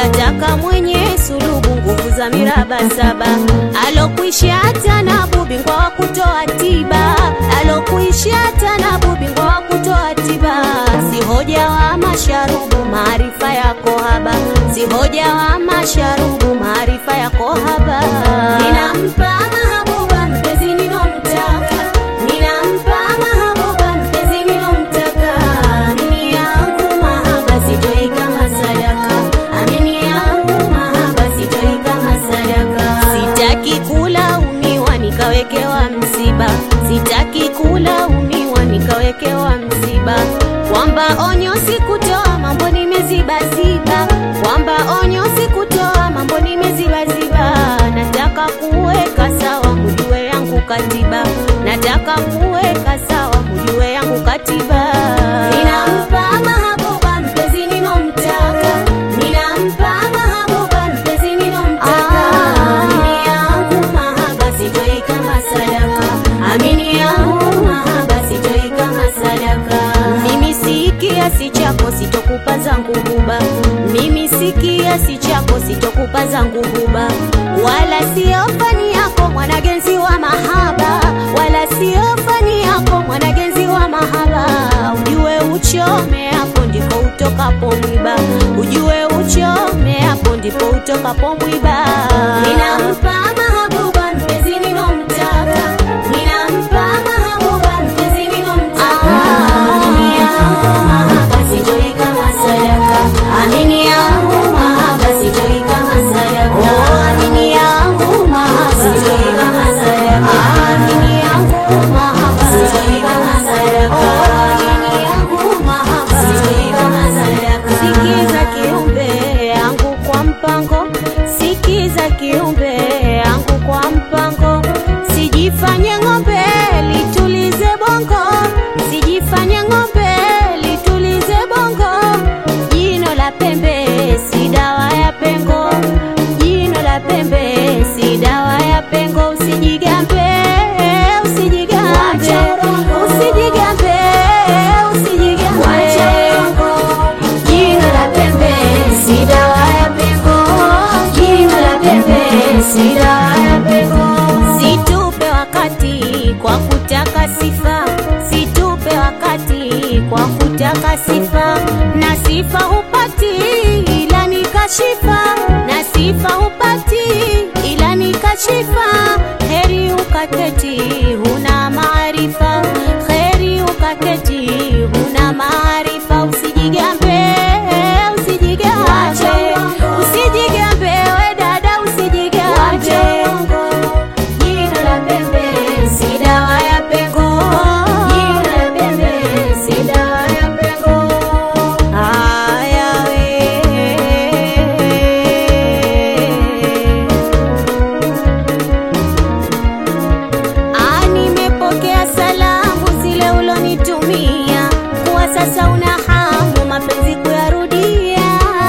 yataka mwenye sulubu nguvu za miraba saba alokwisha hata na bubingwa wa kutoa tiba alokwisha hata na bubingwa wa kutoa tiba si hoja wa masharubu maarifa yako haba si hoja wa masharubu maarifa yako haba ninampa mahabuba mpenzi ninomtaka ninampa mahabuba mpenzi ninomtaka amini yangu mahaba sitoi kama sadaka amini yangu mahaba sitoi kama sadaka sitaki kulaumiwa nikawekewa msiba sitaki kulaumiwa nikawekewa msiba kwamba onyo sikutoa mambo nimezibaziba kwamba onyo sikutoa mambo nimezibaziba nataka kuweka sawa mjue yangu katiba nataka kuweka sawa mjue yangu katiba ninampa mahabuba mpenzi ninomtaka ninampa mahabuba mpenzi ninomtaka amini yangu mahaba sitoi kama sadaka amini yangu mahaba sitoi kama sadaka mimi si kiasi chako sitokupa zangu huba mimi si kiasi chako sitokupa zangu huba wala sio fani yako mwanagenzi wa mahaba wala sio fani yako mwanagenzi wa mahaba ujue uchome hapo ndipo utokapo mwiba ujue uchome hapo ndipo utokapo mwiba ninampa mahabuba mpenzi ninomtaka ninampa mahabuba mpenzi ninomtaka amini yangu mahaba sitoi kama sadaka amini yangu mahaba sitoi kama sadaka amini yangu mahaba sitoi kama sadaka amini yangu mahaba sitoi kama sadaka amini yangu mahaba sitoi kama sadaka sikiza kiumbe yangu kwa mpango sikiza kiumbe yangu kwa mpango sijifanye ng'ombe litulize bongo sijifanye ng'ombe litulize bongo jino la pembe si dawa ya pengo jino la pembe si dawa ya pengo usijigambe usijigambe usijigambe usijigambe jino la pembe si dawa ya pengo jino la pembe si dawa ya pengo situpe wakati kwa kutaka sifa situpe wakati kwa kutaka sifa na sifa hupati ila ni kashifa na sifa hupati ila ni kashifa heri ukaketi huna maarifa heri ukaketi huna maarifa usijigambe usijigambe usijigambe we dada usijigambe jino la pembe si dawa ya pengo jino la pembe si dawa ya pengo haya we Ah, nimepokea salamu zile ulonitumia kuwa sasa una hamu mapenzi kuyarudia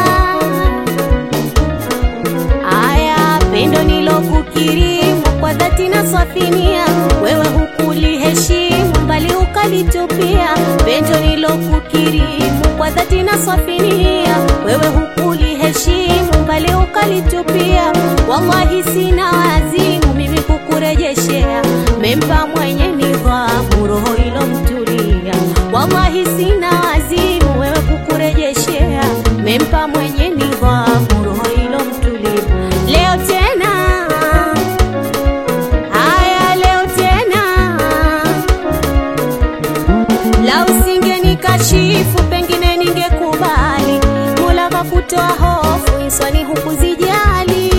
aya pendo nilokukirimu kwa dhati na swafinia wewe hukuliheshimu mbali ukalitupia pendo nilokukirimu kwa dhati na swafinia wewe hukuliheshimu mbali ukalitupia wallahi sina wazimu mimi kukurejeshea mempa mwenye nidhamu roho ilomtulia wallahi sina wazimu wewe kukurejeshea mempa mwenye nidhamu roho ilomtulia leo tena haya leo tena la usingenikashifu pengine ningekubali mula kakutoa hofu inswani hukuzijali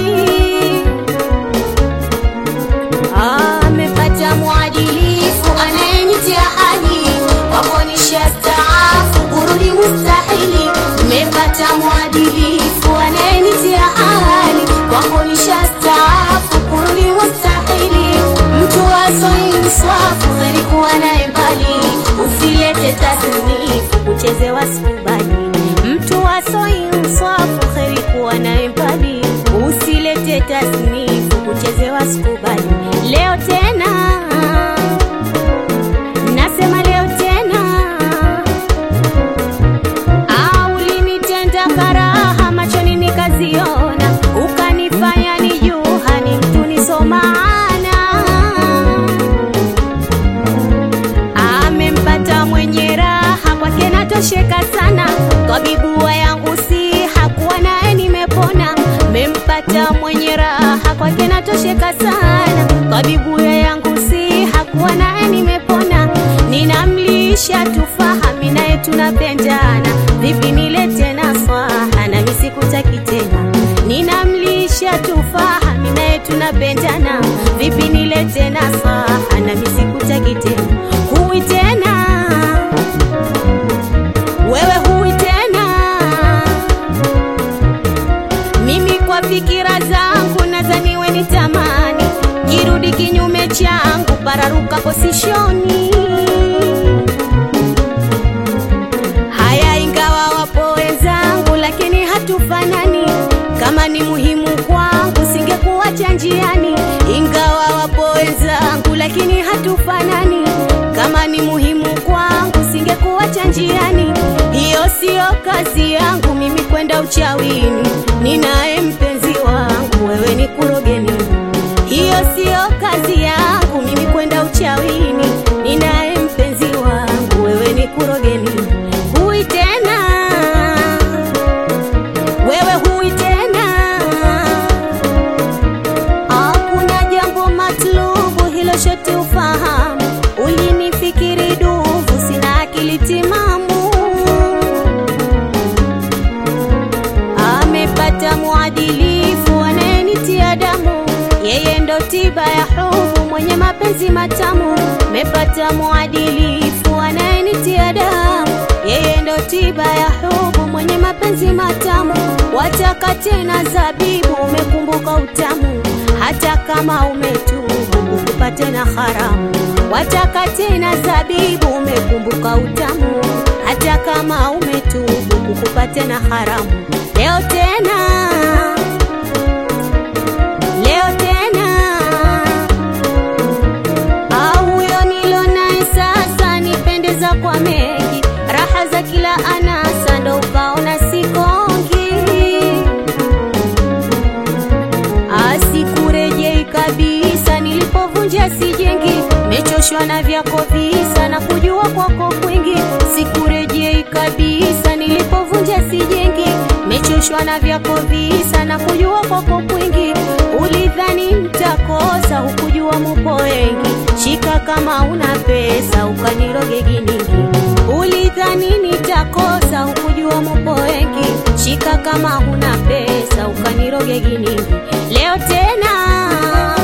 amepata mwadilifu anayenitia hali wakonisha staafu kurudi mustahili mepata mwadilifu anayenitia hali wakonisha staafu kurudi mustahili mtu wasoinswafu alikuwa naye mbali usilete tasnifu kuchezewa sikubali mtu wasoinswafu heri kuwa naye mbali usilete tasnifu kuchezewa sikubali leo tena nasema leo tena au ulinitenda karaha machoni nikazi nishatosheka sana, tabibu ya yangu si hakuwa naye nimepona, ninamlisha tufaha, mimi naye tunapendana, vipi nilete nasaha, nami sikutaki tena, ninamlisha tufaha, mimi naye tunapendana, vipi nilete nasaha, nami sikutaki tena, huwi tena wewe huwi tena mimi kwa fikira zangu nadhani we ni tamani kirudi kinyume changu pararuka posishoni haya ingawa wapo wenzangu lakini hatufanani kama ni muhimu kwangu singekuacha njiani ingawa wapo wenzangu lakini hatufanani kama ni muhimu kwangu singekuacha njiani hiyo siyo kazi yangu mimi kwenda uchawini ninaye mpenzi wangu wewe ni kurogeni hiyo siyo kazi yangu mimi kwenda uchawini ninaye mpenzi wangu wewe ni kurogeni hui tena wewe hui tena hakuna jambo matlubu hilo shote ufahamu ulinifikiri duvu sina akili timamu amepata mwadilifu anayenitia damu yeye ndo tiba ya hubu mwenye mapenzi matamu mepata mwadilifu anayenitia damu yeye ndo tiba ya hubu mwenye mapenzi matamu wataka tena zabibu umekumbuka utamu hata kama umetubu ukupate na haramu wataka tena zabibu umekumbuka utamu hata kama umetubu ukupate na haramu leo tena leo tena au huyo nilo naye sasa nipendeza kwa mengi raha za kila anasa ndo ukaona sikongi asikurejei kabisa nilipovunja sijengi mechoshwa na vyako visa na kujua kwako kwingi sikurejei kabisa nilipovunja sijengi mechoshwa na vyako visa na kujua kwako kwingi ulidhani mtakosa hukujua mupo wengi shika kama una pesa ukaniroge giningi ulidhani nitakosa hukujua mupo wengi shika kama huna pesa ukaniroge giningi leo tena